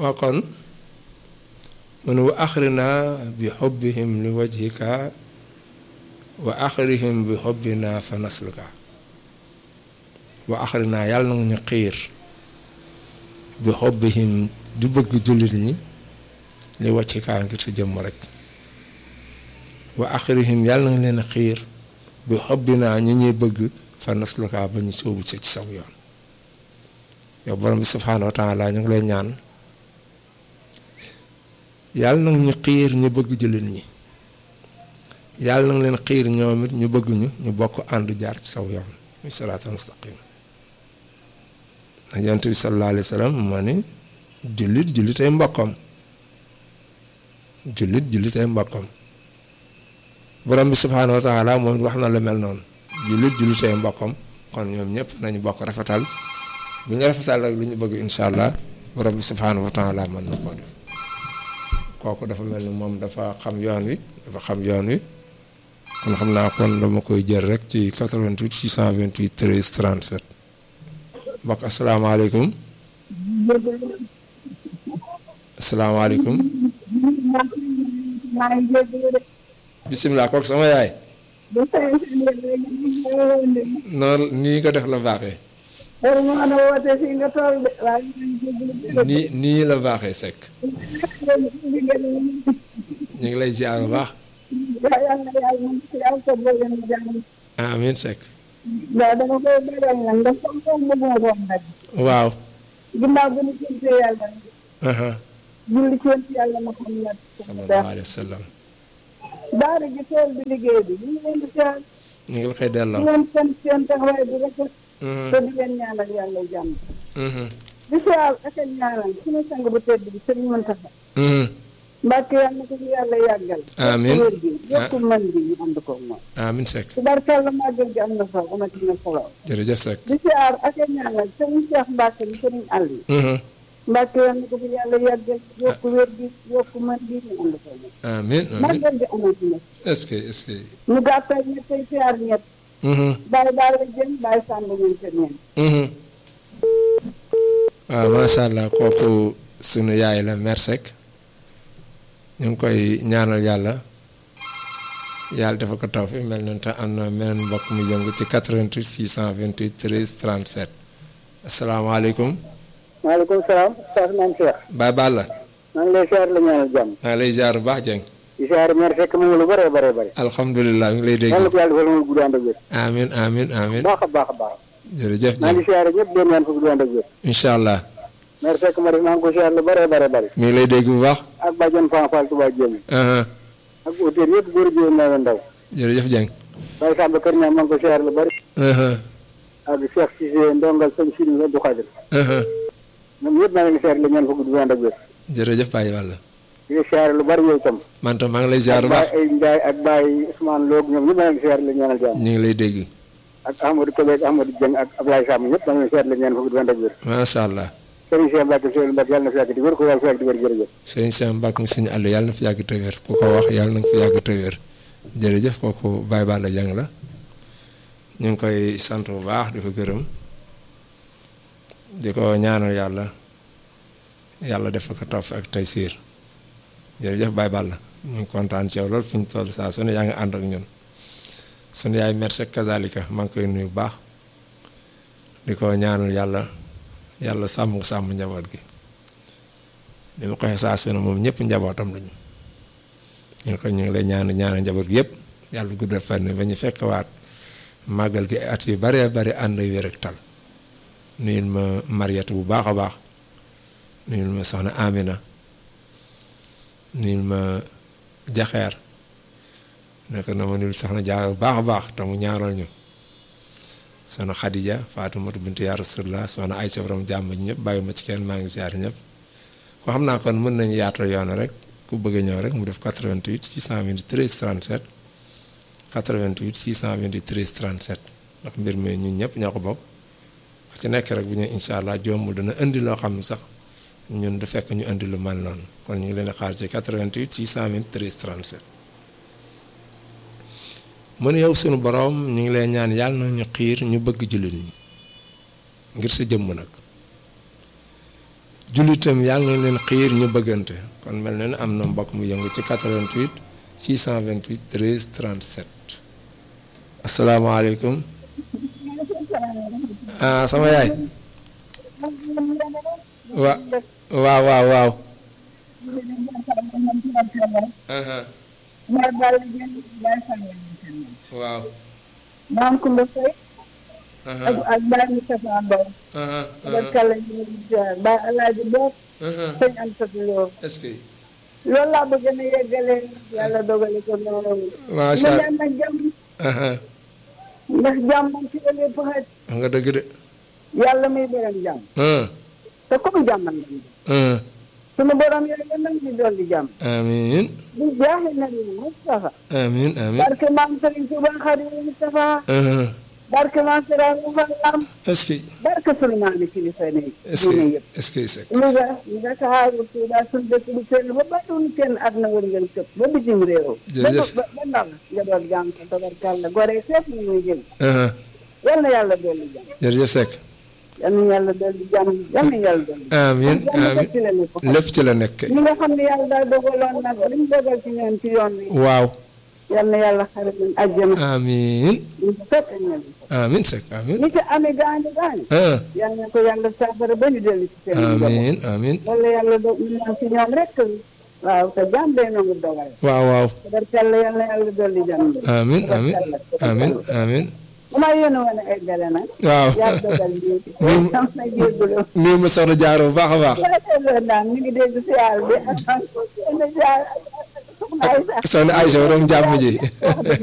waa kon mun wa axrina bi xubbihim li wajhika wa axrihim bi xubbina fa nasluka wa axrina yàlla na ñu xiir bi xubbihim du bëgg jullit ñi li wajhika ngir su jëmm rek wa axrihim yàlla na leen xiir bi xubbina ñi ñuy bëgg fa nasluka ba ñu sóobu ci ci saw yoon yow borom bi subhaanahu wa taala ñu ngi lay ñaan yàlla nag ñu xiir ñu bëgg jullit ñi yàlla nag leen xiir ñoom it ñu bëgg ñu ñu bokk ànd jaar ci saw yoon muy siraatal mustaqim nag yonent bi sallallahu alayhi wa sallam moo ni jullit jullit ay mbokkam jullit jullit ay mbokkam borom bi subhaanahu wa taala moom wax na lu mel noonu jullit jullit ay mbokkam kon ñoom ñëpp nañu bokk rafetal bu ñu rafetal rek lu ñu bëgg incha allah borom bi subhaanahu wa taala mën na koo def kooku dafa mel ni moom dafa xam yoon wi dafa xam yoon wi kon xam naa kon dama koy jël rek ci 88 628 13 37 mbokk asalaamaaleykum asalaamaaleykum bisimilah kooku sama yaay noonu nii nga def la baaxee nii nii la baaxee sekk ñu ngi lay ziar bu baax amiin sekk waaw ginnaaw bi ñu sante yàlla julli ci yonent yàlla Muhammad sallallahu alayhi wa sallam daara ji tool bi liggéey bi ñu ngi leen di ziar ñu ngi la koy delloo di leen sant seen taxawaay bu rafet te di leen ñaanal yàlla jàmm di ziar ak a ñaanal suñu sang bu tedd bi sëriñ Muntaxa Mbàkke yàlla na ko fi yàlla yàggal amiin wér gi yokku man bi ñu ànd ko moom amiin sekk tubarkàlla màggal gi am na fa amati na solo jërëjëf sekk di ziar ak a ñaanal sëriñ Cheikh Mbàkke mi sëriñ àll yi Mbàkke yàlla na ko fi yàlla yàggal yokku wér gi yokku man bi ñu ànd ko moom amiin amiin màggal gi amati na est-ce que est-ce que ñu gàttal ñett tey ziar ñett bàyyi daal la jëm bàyyi sànd ñun te neen waaw macha allah kooku sunu yaay la mère Seck ñu ngi koy ñaanal yàlla yàlla dafa ko taw fi mel na te am na meneen mbokk mu yëngu ci 88 628 13 37 asalaamaaleykum. maaleykum salaam Saas Maam Cheikh Baye Balla. maa ngi lay ziar la ñaanal jàmm maa ngi lay ziar bu baax Dieng. di ziar mère Seck mu ngi lu bëree bëree bëri alhamdulilah ñu ngi lay dégg. yàlla ko yàlla defal mu gudd ànd ak wér amiin amiin amiin baax a baax a baax jërëjëf maa ngi Dieng ziar ñëpp doon ñaan fa gudd ànd ak wér incha allah mère Seck ma def maa ngi ko ziar lu bëree bëri bëri mi ngi lay dégg bu baax. ak bàjjen Fan Fall Touba Jéemi aha ak auteur yëpp góor jigéen naa leen ndaw jërëjëf Dieng. Baye Samba Kër ñaa maa ngi ko ziar lu bëri aha ak Cheikh Cissé ndongal sëñ Sidi Abdou Khadir aha ñoom ñëpp maa ngi leen ziar la ñaan fa gudd ànd ak wér jërëjëf Baye Balla. di ziar lu bëri yow itam man tam maa ngi lay ziar ak bu baax Baye ay Ndiaye ak Baye Ousmane Lo ñoom ñëpp maa ngi leen ziar la ñaanal jàmm ñu ngi lay dégg. ak Amadou Kébé ak Amadou Dieng ak Ablaye Sam ñëpp maa ngi leen ziar la ñaan fa gudd ànd ak wér macha allah. Serigne Cheikh Mbacke Seydou Mbacke yàlla na fi yàgg di wér ko yàlla fi yàgg di wér jërëjëf sëñ Cheikh Mbacke mi sëñ àll yàlla na fi yàgg te wér ku ko wax yàlla na nga fi yàgg te wér jërëjëf kooku Baye Balla Dieng la ñu ngi koy sant bu baax di ko gërëm di ko ñaanal yàlla yàlla def ko tawf ak tey siir jërëjëf Baye Balla ñu ngi kontaan ci yow lool fi ñu toll saa su ne yaa ngi ànd ak ñun sunu yaay merci kazalika maa ngi koy nuyu bu baax di ko ñaanal yàlla yàlla sàmm sàmm njaboot gi li ma ko waxee saa su ne moom ñëpp njabootam lañu ñu ngi ko ñu ngi lay ñaan ñaanal njaboot gi yëpp yàlla guddal fan ba ñu fekk waat màggal gi at yu bare bari ànd ak wér ak tal nuyul ma Mariatu bu baax a baax nuyul ma soxna Amina nuyul ma Jaxeer nekk na ma nuyul soxna Jaa bu baax a baax te mu ñaaral ñu soxna Khadija Faatumatu bintu yaa Rasulullah soxna Aysa borom jàmm ji ñëpp bàyyi ma ci kenn maa ngi ziar ñëpp ko xam naa kon mën nañu yaatal yoon rek ku bëgg a ñëw rek mu def 88 623 37 88 623 37 ndax mbir mi ñun ñëpp ñoo ko bokk ku ci nekk rek bu ñu incha allah jombul dana indi loo xam ne sax ñun du fekk ñu indi lu mal noonu kon ñu ngi leen di xaar ci 88 623 37. mu ne yow sunu boroom ñu ngi lay ñaan yàlla na ñu xiir ñu bëgg jullit ñi ngir sa jëmm nag jullitam yàlla na leen xiir ñu bëggante kon mel na ne am na mbokk mu yëngu ci 88 628 13 37 asalaamaaleykum ah sama yaay wa waaw waaw waaw waaw maam Koumba Faye ak ak Baye Moustapha Mbow barkalla ñu ngi ziar Baye Alaaji Bopp sëñ Anta Lo est-ce que loolu laa bëgg na yeggalee yàlla dogale ko noonu macha mu allah ñaan nag jàmm ndax jàmm moom ci la lépp xaj wax nga dëgg de yàlla muy borom jàmm te ku mu jàmmal nga jàmm sunu borom yàlla nag ñu dolli jàmm amiin di jaaxle na ni Moustapha amiin amiin barke maam Serigne Touba Xaadimu Moustapha barke maam Sera Moussa Lam est-ce que barke sunu maam yi kilifa ne est-ce diine que yëpp est-ce que sek Louga Ndakaaru Tuuba suñu dëkk bu sell ba bàyyiwuñu kenn àdduna wërngël këpp ba bitim réew Jërëjëf. ba ba ndaw njaboot jàmm sa tabarkàlla gore fépp ñu muy jël yal na yàlla dolli jàmm jërëjëf Seck yal na yàlla dolli jàmm yal na yàlla dolli amiin jàmm amiin ci la ñu ko lépp ci la nekk ñi nga xam ne yàlla daa dogaloon nag li mu dogal ci ñoom ci yoon wi waaw yal na yàlla xare leen àjjana amiin ñu fekk ñoom amiin Seck amiin ñi ci amee gaañu gaañu ah yal na ko yàlla saafara ba ñu dellu ci seen njaboot amiin amiin wala yàlla do ñu naan ci ñoom rek waaw te jàmm day nangu dogal waaw waaw tabarkalla yal na yàlla dolli jàmm amiin amiin amiin amiin bu ma yéene woon ay gale nag waaw yaa dogal lii Moom- sam na jéggulu nuyu ma soxna jaaro bu baax a baax wala teeloon naan mi ngi dégg siyaar bi ak soxna jaar soxna Aysa soxna Aïcha borom jàmm ji